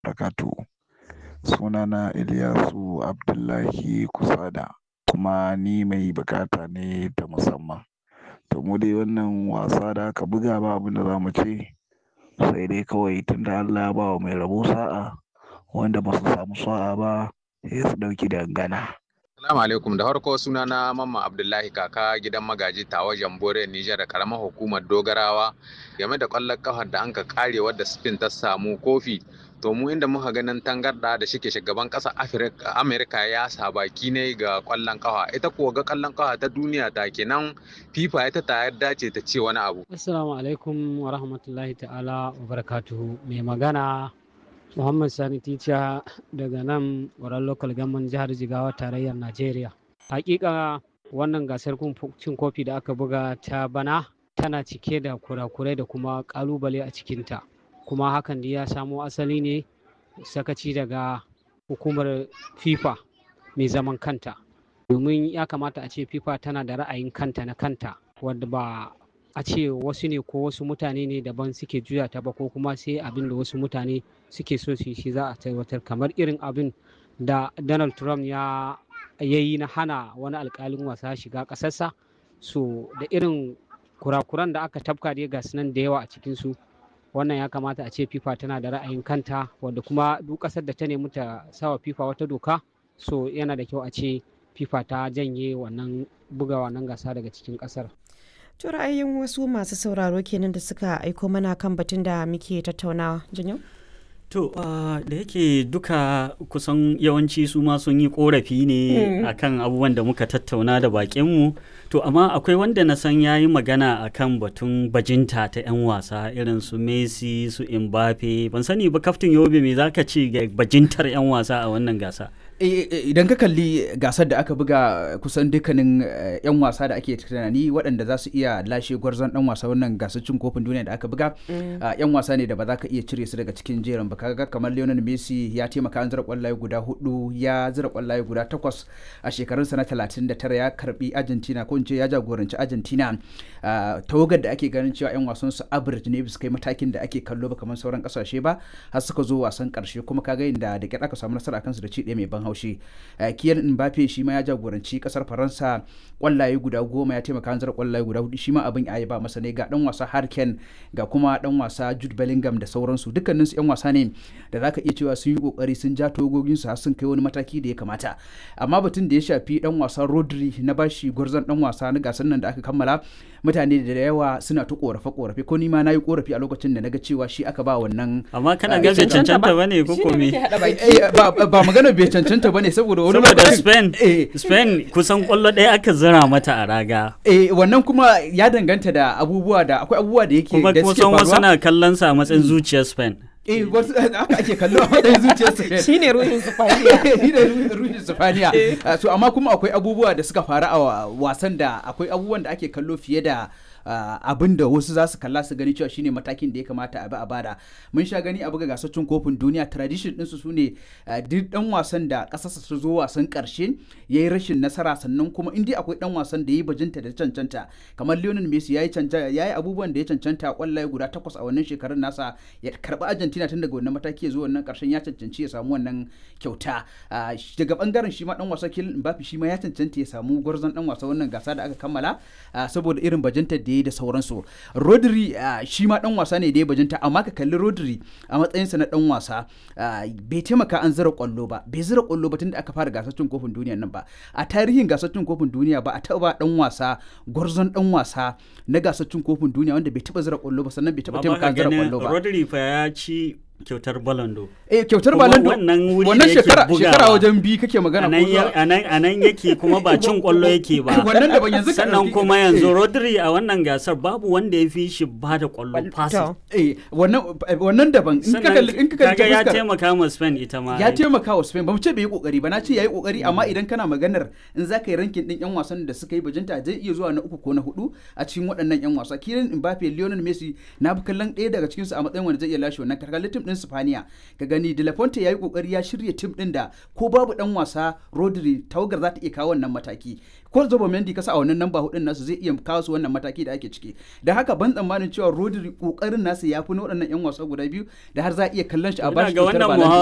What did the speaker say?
barakatuhu. Sunana Ilyasu Abdullahi Kusada kuma ni mai bukata ne ta musamman. To mu dai wannan wasa da aka buga ba abin da za mu ce sai dai kawai tunda Allah ya ba wa mai rabo sa'a wanda ba su samu sa'a ba sai su ɗauki dangana. Assalamu alaikum da farko suna na Mamma Abdullahi kaka gidan magaji tawa Jambore Nijar da karamar hukumar Dogarawa game da kwallon kafar da anka kare wadda Spain ta samu kofi to mu inda muka ganin tangarda da shike shugaban ƙasar Amerika ya sa baki ne ga kwallon kafa ita kuwa ga kwallon kafa ta duniya ta kenan FIFA ita ta yarda ce ta ce wani abu. Assalamu alaikum wa rahmatullahi ta'ala wa barakatuhu mai magana Muhammad Sani Ticha daga nan wurin local government jihar Jigawa tarayyar Najeriya. Hakika wannan gasar cin kofi da aka buga ta bana tana cike da kurakurai da kuma kalubale a cikinta. Kuma hakan da ya samo asali ne sakaci daga hukumar FIFA mai zaman kanta. Domin ya kamata a ce FIFA tana da ra'ayin kanta na kanta wadda ba a ce wasu ne ko wasu mutane ne daban suke juya ta ba ko kuma sai abin da wasu mutane suke so su shi za a tabbatar kamar irin abin da donald trump ya yi na hana wani alkalin wasa shiga ƙasarsa so da irin kurakuran da aka tafka dai ga nan da yawa a cikinsu wannan ya kamata a ce fifa tana da ra'ayin kanta wadda kuma duk ƙasar da ta nemi ta sawa fifa wata doka so yana da kyau a ce fifa ta janye wannan buga wannan gasa daga cikin ƙasar To ra'ayin wasu masu sauraro kenan da suka aiko mana kan batun da muke tattaunawa. Janyo? To uh, da yake duka kusan yawanci su ma sun yi korafi ne mm. akan abubuwan da muka tattauna da bakinmu. To amma akwai wanda na san ya yi magana akan batun bajinta ta 'yan wasa irin su Messi su Mbappe. Ban sani ba kaftin Yobe me zaka ce ga bajintar 'yan wasa a wannan gasa? idan ka kalli gasar da aka buga kusan dukkanin 'yan wasa da ake tunani waɗanda za su iya lashe gwarzon dan wasa wannan gasar cin kofin duniya da aka buga 'yan wasa ne da ba za ka iya cire su daga cikin jerin ba kaga kamar Lionel Messi ya taimaka an zira kwallaye guda hudu ya zira kwallaye guda takwas a shekarunsa na 39 ya karbi Argentina ko in ce ya jagoranci Argentina tawagar da ake ganin cewa 'yan wasan su average ne bisa kai matakin da ake kallo ba kamar sauran kasashe ba har suka zo wasan karshe kuma kaga inda da kyar aka samu nasara kansu da ci ɗaya mai ban haushi kiyan mbappe shi ma ya jagoranci kasar faransa kwallaye guda goma ya taimaka hanzar kwallaye guda hudu shi ma abin ya ba masa ne ga dan wasa harken ga kuma dan wasa jude bellingham da sauransu dukkanin su yan wasa ne da zaka iya cewa sun yi kokari sun ja togogin su har sun kai wani mataki da ya kamata amma batun da ya shafi dan wasa rodri na bashi gwarzon dan wasa na gasar nan da aka kammala mutane da yawa suna ta korafe korafe ko ni ma nayi korafi a lokacin da naga cewa shi aka ba wannan amma kana ga bai cancanta bane ko ko me ba magana bai cancanta bane saboda wani saboda Spain Spain kusan kwallo ɗaya aka zira mata a raga eh wannan kuma ya danganta da abubuwa da akwai abubuwa da yake da suke faruwa wasu na kallon sa a matsayin zuciyar Spain eh wasu haka ake kallo a matsayin zuciyar Spain shine ruhin Sifaniya shine ruhin Sifaniya so amma kuma akwai abubuwa da suka faru a wasan da akwai abubuwan da ake kallo fiye da Uh, abin da wasu za su kalla su gani cewa shine matakin da ya kamata a bi a bada mun sha gani a buga gasar cin kofin duniya tradition ɗinsu su ne uh, duk dan wasan da ƙasarsa su zo wasan ƙarshe ya yi rashin nasara sannan kuma in dai akwai dan wasan da ya yi bajinta da cancanta kamar Lionel Messi ya yi abubuwan da ya cancanta kwallaye guda takwas a wannan shekarun nasa ya karɓi Argentina tun daga wannan mataki ya zo wannan ƙarshen ya cancanci ya samu wannan kyauta uh, daga bangaren shi ma dan wasa Kylian Mbappe shi ma ya cancanta ya samu gwarzon dan wasa wannan gasa da aka kammala saboda irin bajinta da ya da sauransu rodri shi ma dan wasa ne da ya bajinta amma ka kalli rodri a matsayinsa na dan wasa bai taimaka an zira kwallo ba bai zira kwallo ba tunda aka fara gasar cin kofin duniya nan ba a tarihin gasar cin kofin duniya ba a taba dan wasa gwarzon dan wasa na gasar cin kofin duniya wanda bai taba zira kwallo ba sannan bai taba taimaka an zira kwallo ba rodri fa ya ci kyautar balando eh kyautar balando wannan shekara shekara wajen bi kake magana ko a nan yake kuma ba cin kwallo yake ba wannan da ban yanzu sannan kuma yanzu Rodri a wannan gasar babu wanda ya fi shi ba da kwallo pass eh wannan wannan daban in ka kalli in ka kalli ya taimaka ma Spain ita ma ya taimaka wa Spain ba mu ce bai yi kokari ba na ce yayi kokari amma idan kana maganar in za ka yi rankin din yan wasan da suka yi bajinta zai iya zuwa na uku ko na hudu a cikin waɗannan yan wasa Kylian Mbappe Lionel Messi na bi kallon ɗaya daga cikin su a matsayin wanda zai iya lashe wannan kalli tim din Spaniya ka gani De La Fuente yayi kokari ya shirya tim din da ko babu dan wasa Rodri tawagar za ta iya kawo wannan mataki ko Zubomendi kasa a wannan namba hudun nasu zai iya kawo su wannan mataki da ake ciki da haka ban tsammanin cewa Rodri kokarin nasu ya fi na waɗannan yan wasa guda biyu da har za a iya kallon shi a bashi ga wannan